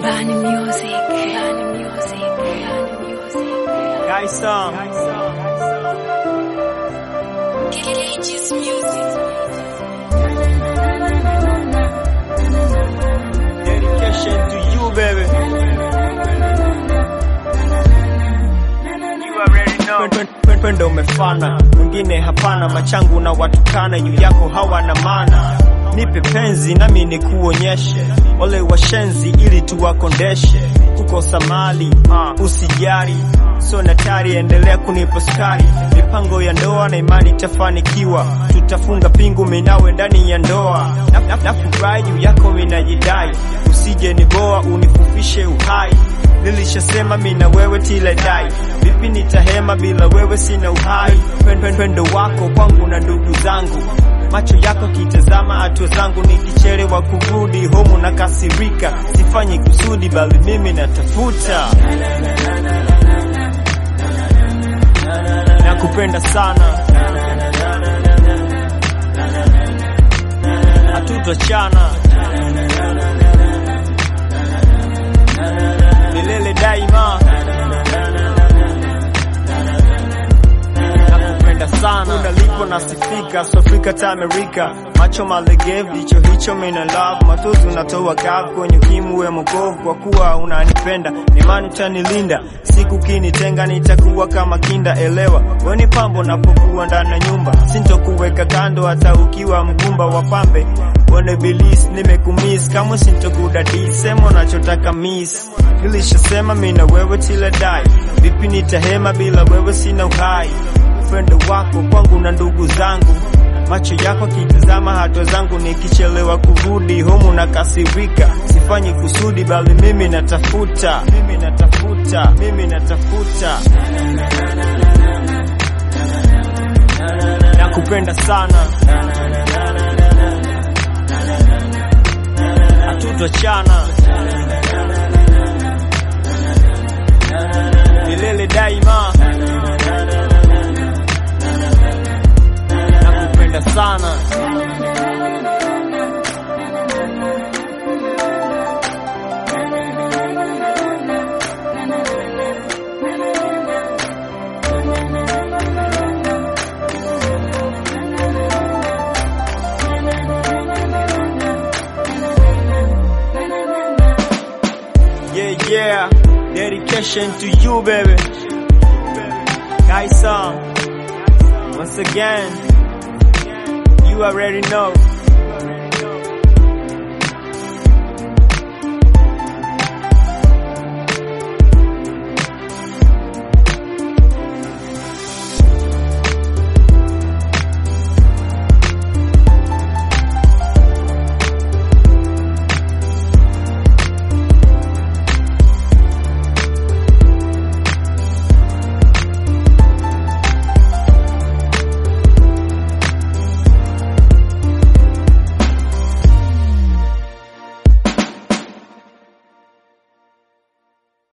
Bani Music. Bani Music. Bani Music. Guys song. Cages Music. Dedication to you baby. You already know. Pendo umefana, mwingine hapana, machangu na watukana, juu yako hawana maana. Nipe penzi nami nikuonyeshe, ole washenzi ili tuwakondeshe. Kukosa mali usijari, so natari, endelea kunipa sukari. Mipango ya ndoa na imani tafanikiwa, tutafunga pingu minawe ndani ya ndoa. Na- na- Nafurahi juu yako minajidai, usije ni boa unifufishe uhai Nilishasema mina wewe till I die. Vipi nitahema bila wewe sina uhai. Pendo, pendo wako kwangu na ndugu zangu, macho yako kitazama hatua zangu, nikichelewa kurudi homu na kasirika. Sifanyi kusudi bali mimi natafuta. Nakupenda sana, hatutachana milele daima. Nakupenda sana, unalipo nasifika, so Afrika ta Amerika, macho malegevu, hicho hicho mina love, matozi unatoa kavu kwenye ukimu we mokovu, kwa kuwa unanipenda, nimani utanilinda, siku kinitenga nitakuwa kama kinda, elewa weni pambo napokuwa ndani ya nyumba, sintokuweka kando hata ukiwa mgumba wa pambe Wane bilis nimekumiss kama sintokudadisi sema unachotaka miss nilishasema mina wewe till I die vipi nitahema bila wewe sina uhai upendo wako kwangu na ndugu zangu macho yako kitazama hatua zangu nikichelewa kurudi homu na kasirika sifanyi kusudi bali mimi natafuta mimi natafuta mimi natafuta nakupenda sana hatutachana milele daima. Nakupenda sana. Yeah, yeah. Dedication to you, baby. Guys, song. Once again, you already know.